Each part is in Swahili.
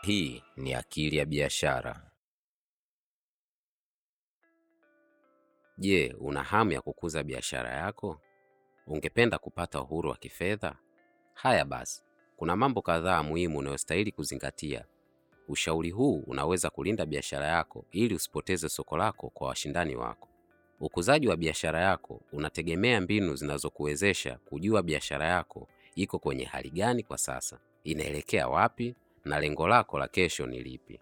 Hii ni Akili ya Biashara. Je, una hamu ya kukuza biashara yako? Ungependa kupata uhuru wa kifedha? Haya basi, kuna mambo kadhaa muhimu unayostahili kuzingatia. Ushauri huu unaweza kulinda biashara yako ili usipoteze soko lako kwa washindani wako. Ukuzaji wa biashara yako unategemea mbinu zinazokuwezesha kujua biashara yako iko kwenye hali gani kwa sasa, inaelekea wapi na lengo lako la kesho ni lipi.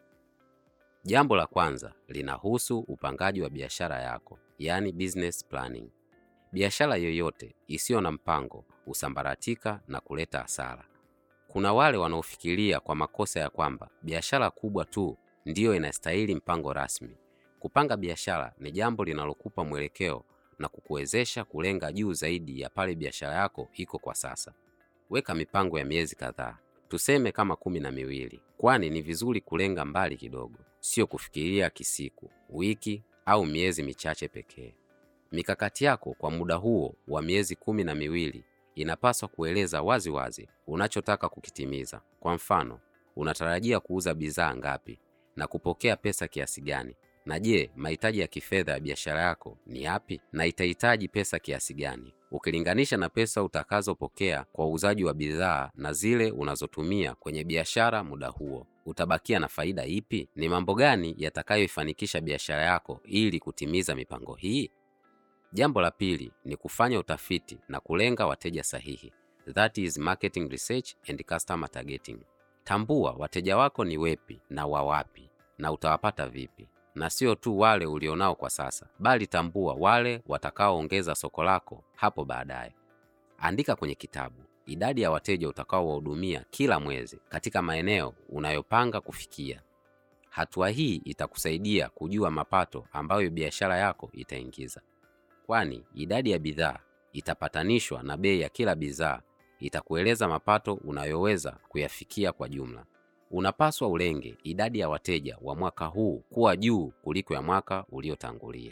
Jambo la kwanza linahusu upangaji wa biashara yako, yaani business planning. Biashara yoyote isiyo na mpango husambaratika na kuleta hasara. Kuna wale wanaofikiria kwa makosa ya kwamba biashara kubwa tu ndiyo inastahili mpango rasmi. Kupanga biashara ni jambo linalokupa mwelekeo na kukuwezesha kulenga juu zaidi ya pale biashara yako iko kwa sasa. Weka mipango ya miezi kadhaa, tuseme kama kumi na miwili, kwani ni vizuri kulenga mbali kidogo, sio kufikiria kisiku, wiki au miezi michache pekee. Mikakati yako kwa muda huo wa miezi kumi na miwili inapaswa kueleza wazi wazi unachotaka kukitimiza. Kwa mfano, unatarajia kuuza bidhaa ngapi na kupokea pesa kiasi gani? Na je, mahitaji ya kifedha ya biashara yako ni yapi na itahitaji pesa kiasi gani? Ukilinganisha na pesa utakazopokea kwa uuzaji wa bidhaa na zile unazotumia kwenye biashara muda huo, utabakia na faida ipi? Ni mambo gani yatakayoifanikisha biashara yako ili kutimiza mipango hii? Jambo la pili ni kufanya utafiti na kulenga wateja sahihi. That is marketing research and customer targeting. Tambua wateja wako ni wepi na wa wapi na utawapata vipi, na sio tu wale ulionao kwa sasa, bali tambua wale watakaoongeza soko lako hapo baadaye. Andika kwenye kitabu idadi ya wateja utakaowahudumia kila mwezi katika maeneo unayopanga kufikia. Hatua hii itakusaidia kujua mapato ambayo biashara yako itaingiza kwani idadi ya bidhaa itapatanishwa na bei ya kila bidhaa itakueleza mapato unayoweza kuyafikia kwa jumla. Unapaswa ulenge idadi ya wateja wa mwaka huu kuwa juu kuliko ya mwaka uliotangulia.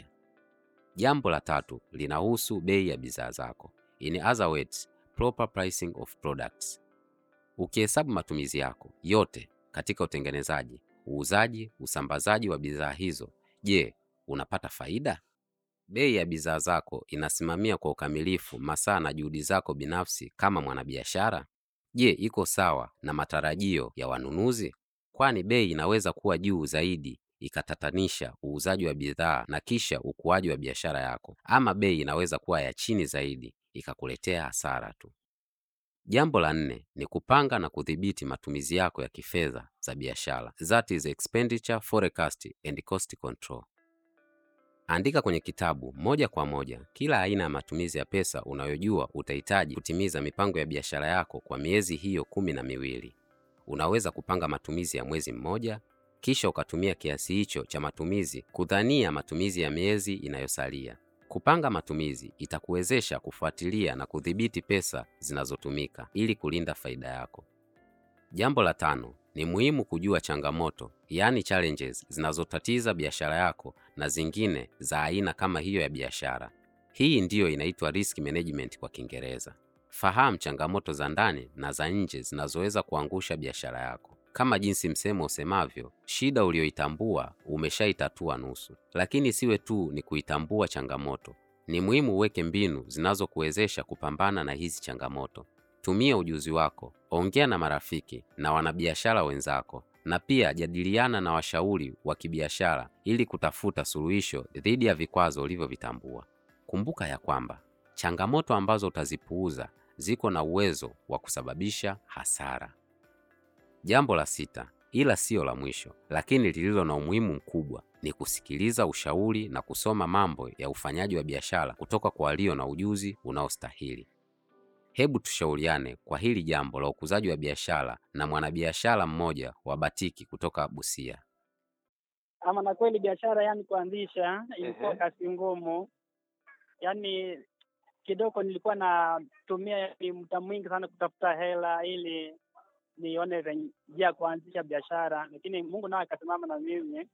Jambo la tatu linahusu bei ya bidhaa zako, in other words, proper pricing of products. Ukihesabu matumizi yako yote katika utengenezaji, uuzaji, usambazaji wa bidhaa hizo, je, unapata faida? Bei ya bidhaa zako inasimamia kwa ukamilifu masaa na juhudi zako binafsi kama mwanabiashara? Je, iko sawa na matarajio ya wanunuzi? Kwani bei inaweza kuwa juu zaidi ikatatanisha uuzaji wa bidhaa na kisha ukuaji wa biashara yako, ama bei inaweza kuwa ya chini zaidi ikakuletea hasara tu. Jambo la nne ni kupanga na kudhibiti matumizi yako ya kifedha za biashara, that is expenditure forecast and cost control. Andika kwenye kitabu moja kwa moja kila aina ya matumizi ya pesa unayojua utahitaji kutimiza mipango ya biashara yako kwa miezi hiyo kumi na miwili. Unaweza kupanga matumizi ya mwezi mmoja, kisha ukatumia kiasi hicho cha matumizi kudhania matumizi ya miezi inayosalia. Kupanga matumizi itakuwezesha kufuatilia na kudhibiti pesa zinazotumika ili kulinda faida yako. Jambo la tano ni muhimu kujua changamoto, yaani challenges zinazotatiza biashara yako na zingine za aina kama hiyo ya biashara. Hii ndiyo inaitwa risk management kwa Kiingereza. Fahamu changamoto za ndani na za nje zinazoweza kuangusha biashara yako. Kama jinsi msemo usemavyo, shida uliyoitambua umeshaitatua nusu. Lakini siwe tu ni kuitambua changamoto, ni muhimu uweke mbinu zinazokuwezesha kupambana na hizi changamoto. Tumia ujuzi wako, ongea na marafiki na wanabiashara wenzako, na pia jadiliana na washauri wa kibiashara ili kutafuta suluhisho dhidi ya vikwazo ulivyovitambua. Kumbuka ya kwamba changamoto ambazo utazipuuza ziko na uwezo wa kusababisha hasara. Jambo la sita, ila siyo la mwisho, lakini lililo na umuhimu mkubwa, ni kusikiliza ushauri na kusoma mambo ya ufanyaji wa biashara kutoka kwa walio na ujuzi unaostahili. Hebu tushauriane kwa hili jambo la ukuzaji wa biashara na mwanabiashara mmoja wa batiki kutoka Busia. Ama na kweli biashara yani kuanzisha ilikuwa Ehe. kazi ngumu, yani kidogo nilikuwa natumia yani muda mwingi sana kutafuta hela ili nione venye njia ya kuanzisha biashara, lakini Mungu naye akasimama na mimi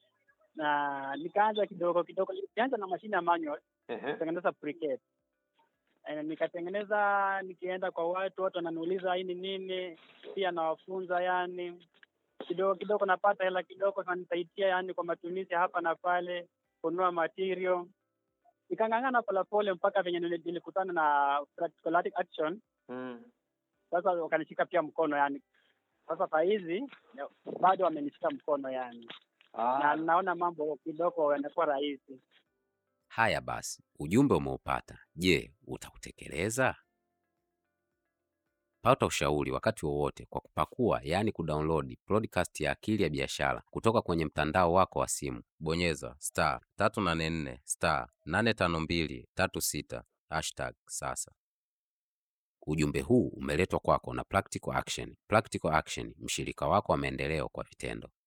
na nikaanza kidogo kidogo. Nilianza na mashine ya manual Ehe. kutengeneza briquette. Eh, nikatengeneza nikienda kwa watu, watu wananiuliza hii ni nini, pia nawafunza yani kidogo kidogo napata hela kidogo nanisaidia yani kwa matumizi hapa na pale, kununua material. Nikang'ang'ana polepole mpaka venye nili- nilikutana na Practical Action, Mm. sasa wakanishika pia mkono yani. Sasa saa hizi bado wamenishika mkono yani, na Ah, naona mambo kidogo yanakuwa rahisi. Haya basi, ujumbe umeupata. Je, utautekeleza? Pata ushauri wakati wowote kwa kupakua, yaani kudownload podcast ya Akili ya Biashara kutoka kwenye mtandao wako wa simu. Bonyeza star 384 star 852 36 hashtag sasa. Ujumbe huu umeletwa kwako na Practical Action. Practical Action, mshirika wako wa maendeleo kwa vitendo.